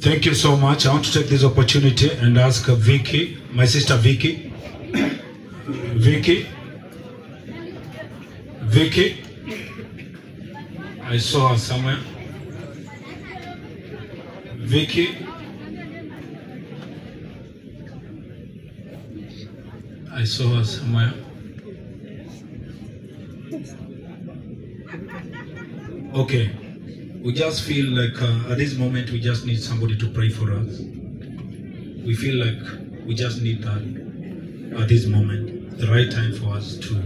Thank you so much. I want to take this opportunity and ask Vicky, my sister Vicky. Vicky. Vicky. I saw her somewhere. Vicky. I saw her somewhere. Okay. We just feel like uh, at this moment we just need somebody to pray for us. We feel like we just need that at this moment, the right time for us to.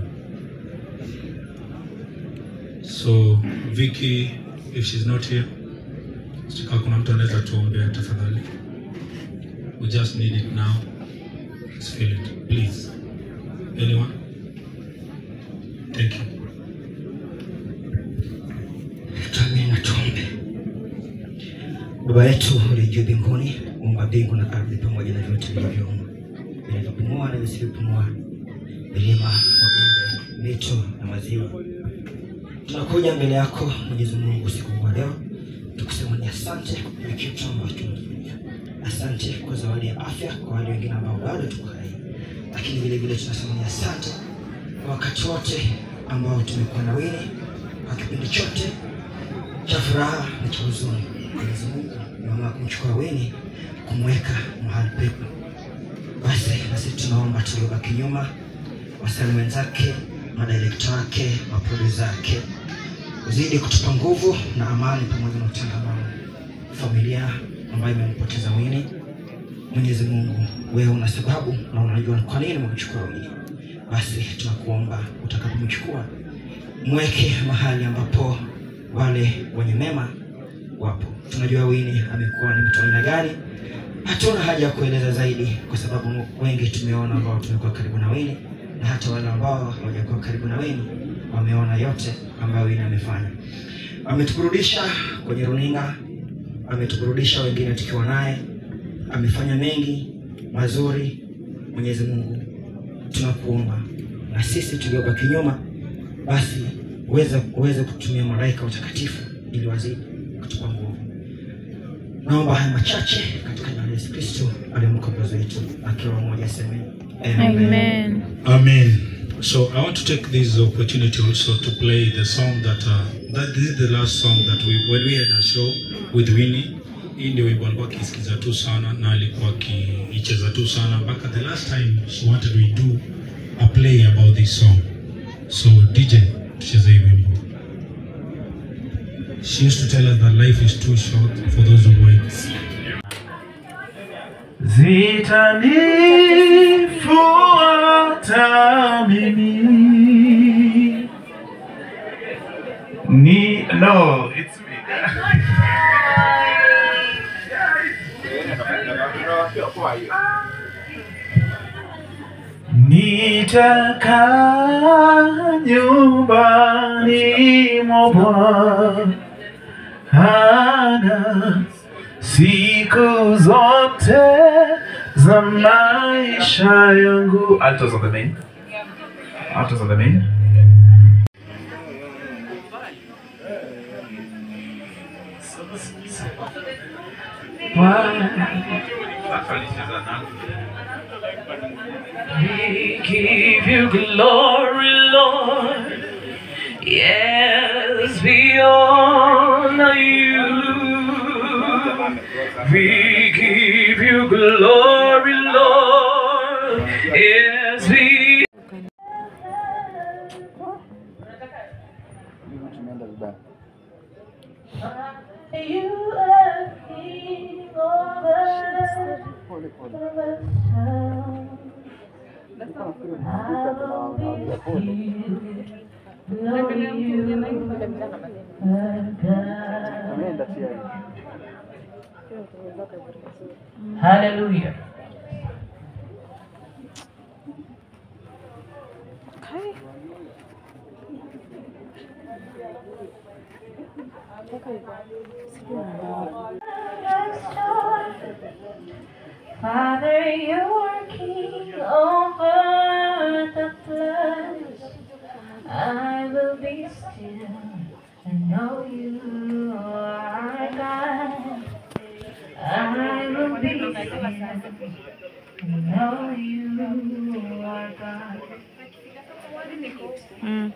So Vicky, if she's not here, sika kuna mtu anaweza tuombea tafadhali. We just need it now. Let's feel it, please. Anyone? Thank you. Tuamini na tuombe. Baba yetu uliye juu mbinguni, Mungu wa mbingu na ardhi pamoja na vyote vilivyomo, vinavyopumua na visivyopumua, milima, mabonde, mito na maziwa, tunakuja mbele yako Mwenyezi Mungu usiku wa leo tukusema ni asante kwa kitu ambacho tumefanya. Asante kwa zawadi ya afya kwa wale wengine ambao bado tuko hai, lakini vile vile tunasema ni asante kwa wakati wote ambao tumekuwa na wewe kwa kipindi chote cha furaha na cha huzuni. Mwenyezi Mungu naomba kumchukua Weni kumweka mahali pepo. Basi nasi tunaomba tuliobaki nyuma, wasanii wenzake, madirekta wake, maprodusa wake, uzidi kutupa nguvu na amani pamoja na utangamano. Familia ambayo imempoteza Weni, Mwenyezi Mungu, wewe una sababu na unajua ni kwa nini umemchukua Weni. Basi tunakuomba utakapomchukua mweke mahali ambapo wale wenye mema wapo. Tunajua Wini amekuwa ni mtu aina gani, hatuna haja ya kueleza zaidi, kwa sababu wengi tumeona ambao tumekuwa karibu na Wini na hata wale ambao hawajakuwa karibu na Wini wameona yote ambayo Wini amefanya. Ametuburudisha kwenye runinga, ametuburudisha wengine tukiwa naye, amefanya mengi mazuri. Mwenyezi Mungu, tunakuomba na sisi tuliobaki nyuma basi uweze uweze kutumia malaika watakatifu ili wazidi kutupa nguvu. Naomba haya machache katika jina la Yesu Kristo aliye mkombozi wetu, akiwa mmoja aseme Amen. Amen. So I want to take this opportunity also to play the song that uh, that this is the last song that we when we had a show with Winnie. Hii ndio wimbo alikuwa akisikiza tu sana na alikuwa akiicheza tu sana mpaka the last time she wanted we do a play about this song. So DJ, tucheze hii wimbo. She used to tell us that life is too short for those who wait. zitanifuata mimi ni no it's me nitakaa nyumbani mwa Bwana siku zote za maisha yangu. Altos on the main. Altos on the main. We give you glory, Lord. Yes, we honor you. We give you glory, Lord. Yes, we. You are King over the town. I will be still, know you are God. Hallelujah. Father, you are king over the floods. I will be still and know you are God. I Mm.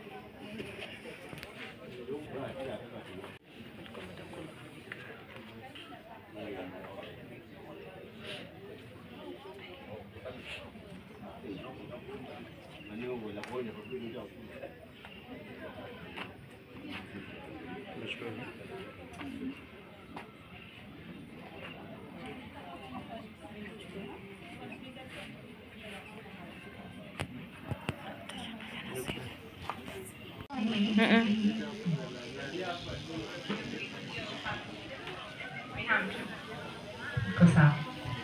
Mm-mm. Iko sawa.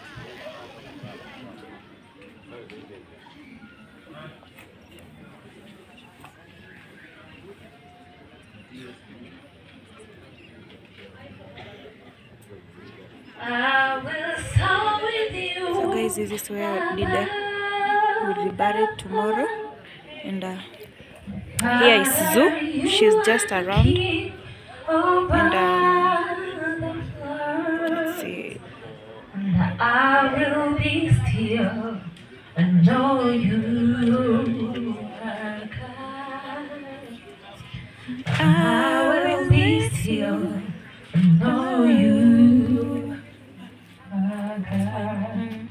I will start with you. So guys, this is where Dida will be buried tomorrow. And uh, here is Zoo. She's just around. And um, let's see. And I will be still and know you are God. I will be still and know you are God. Mm.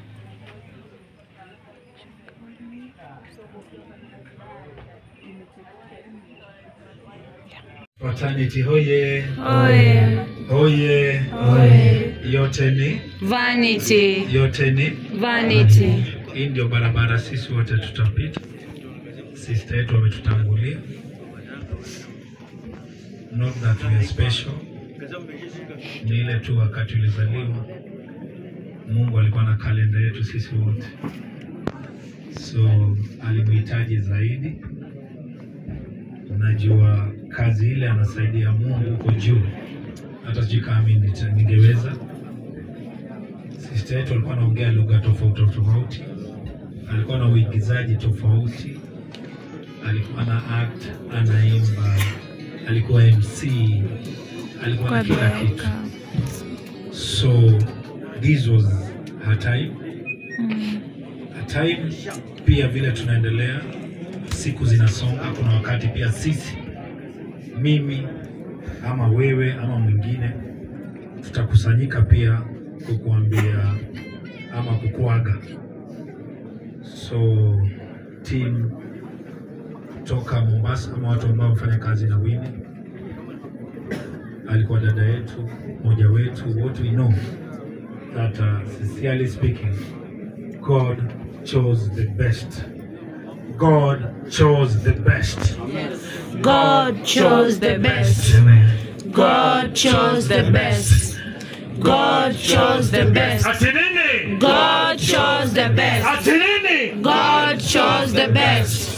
Fraternity hoye, Oye. hoye, Oye. yote ni Vanity. yote ni Vanity. hii ndio barabara sisi wote tutapita. Sister yetu ametutangulia, not that we are special, ni ile tu wakati ulizaliwa Mungu alikuwa na kalenda yetu sisi wote, so alimuhitaji zaidi. Najua kazi ile anasaidia Mungu huko juu, hata sijui kama mimi nita- ningeweza. Sister yetu alikuwa anaongea lugha tofauti tofauti, alikuwa na uigizaji tofauti, alikuwa na act, anaimba, alikuwa MC, alikuwa na Kwa kila kitu. Bianca. So this was her time. Mm. Her time pia vile tunaendelea, siku zinasonga, kuna wakati pia sisi, mimi ama wewe ama mwingine, tutakusanyika pia kukuambia ama kukuaga. So team toka Mombasa ama watu ambao wamefanya kazi na Winnie, alikuwa dada yetu, mmoja wetu, what we know that uh, sincerely speaking, God chose the best. God chose the best. God chose the best. Amen. God chose the best. God chose the best. Ati nini? God chose the best. Ati nini? God chose the best.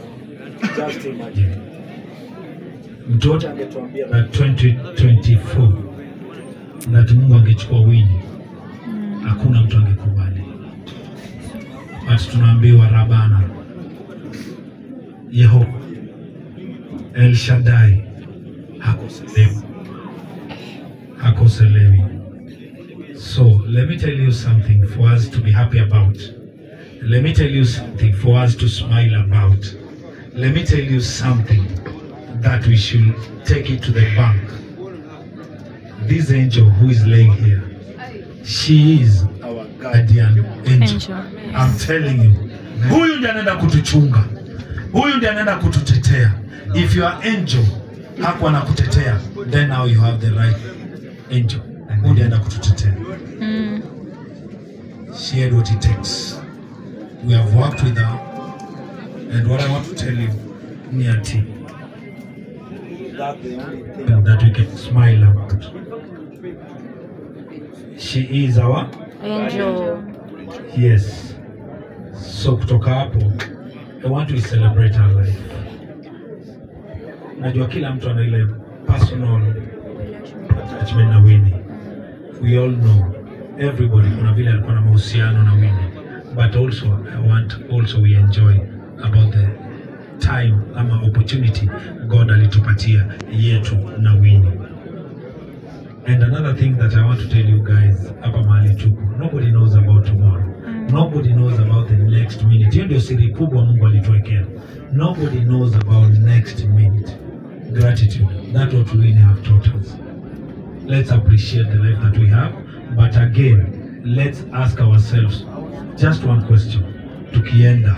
Mtoto angetuambia na 2024 that Mungu angechukua Winnie, hakuna mtu angekubali, but tunaambiwa Rabana, Yehova, El Shaddai hakoselewi, hakoselewi. So let me tell you something for us to be happy about. Let me tell you something for us to smile about. Let me tell you something that we should take it to the bank. This angel who is laying here, she is our guardian angel. Angel. I'm telling you. Huyu ndiye anaenda kutuchunga. Huyu ndiye anaenda kututetea. If your angel hakuwa anakutetea, then now you have the right angel. Huyu ndiye anaenda kututetea. Mm. She had what it takes. We have worked with her. And what I want to tell you, Niati, that we can smile about. She is our Angel. yes. So kutoka hapo, I want to celebrate her life. Najua kila mtu ana ile personal attachment na Winnie. We all know everybody kuna vile alikuwa na mahusiano na Winnie. But also I want also we enjoy about the time ama opportunity God alitupatia yetu na Winnie. And another thing that I want to tell you guys hapa mahali tuko, nobody knows about tomorrow. nobody knows about the next minute hiyo ndio siri kubwa mungu alituwekea nobody knows about next minute gratitude that what we really have taught us let's appreciate the life that we have but again let's ask ourselves just one question tukienda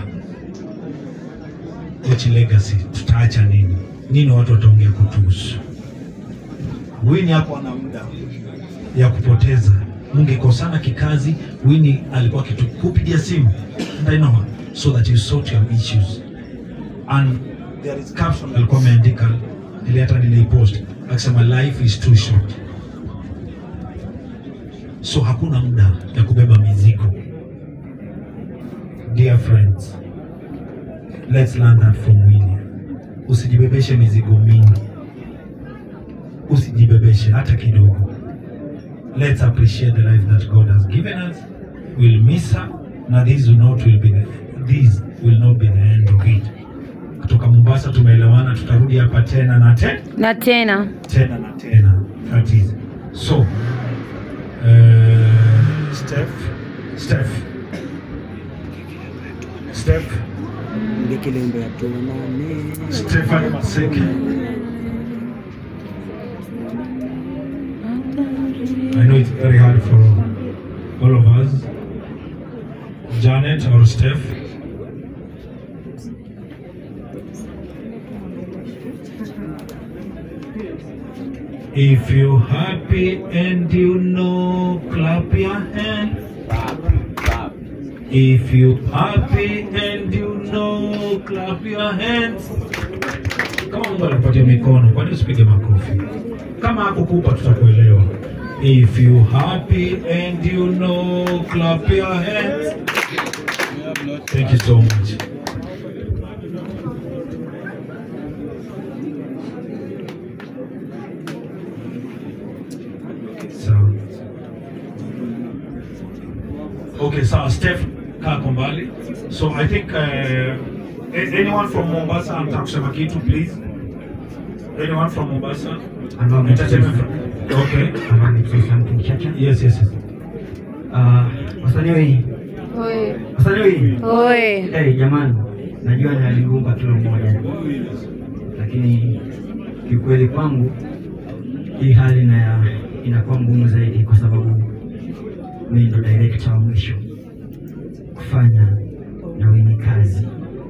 which legacy tutaacha nini nini watu wataongea kutuhusu wini hapo ana muda ya kupoteza mngekosana kikazi wini alikuwa akitukupigia simu and I know so that you sort your issues and there is caption alikuwa ameandika ile hata nilipost akisema life is too short so hakuna muda ya kubeba mizigo dear friends let's learn that from Winnie usijibebeshe mizigo mingi usijibebeshe hata kidogo let's appreciate the life that God has given us we'll miss her na this will not will be the, this will not be the end of it kutoka Mombasa tumeelewana tutarudi hapa tena na tena na tena tena na tena that is so uh, Steph Steph Steph Stefani Maseke I know it's very hard for all of us Janet or Steph If you're happy and you know, clap your hand. If you're happy and you know, clap your hands. Kama Mungu alikupatia mikono, kwani usipige makofi? Kama hakukupa tutakuelewa. If you happy and you know, clap your hands. Thank you so much. Sawa. Okay, sawa. Steph, kaa kwa mbali. So I think uh, a- anyone from Mombasa anataka kusema kitu please. Anyone from Mombasa? Ambao Entertainment from- Okay. Amani to something chacha. Yes, yes, yes. Ah, wasanii wengi. Wasanii wengi. Oi. Hey, jamani, najua ni aliumba kila mmoja, lakini kiukweli kwangu hii hali na inakuwa ngumu zaidi, kwa sababu mimi ndo director wa mwisho kufanya na Winnie kazi.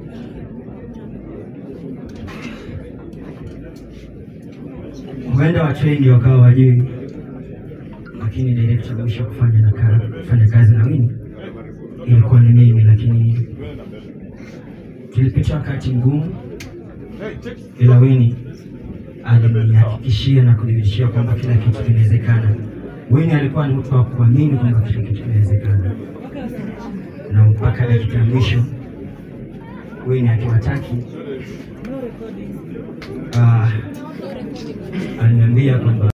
Huenda watu wengi wakawa wajui, lakini director wa mwisho kufanya na ka, kufanya kazi na Winnie ilikuwa ni mimi, lakini tulipitia wakati mgumu, ila Winnie alinihakikishia na kunithibitishia kwamba kila kitu kinawezekana. Winnie alikuwa ni mtu wa kuamini kwamba kila kitu kinawezekana, na mpaka dakika ya mwisho Winnie akiwataki ah, aliniambia kwamba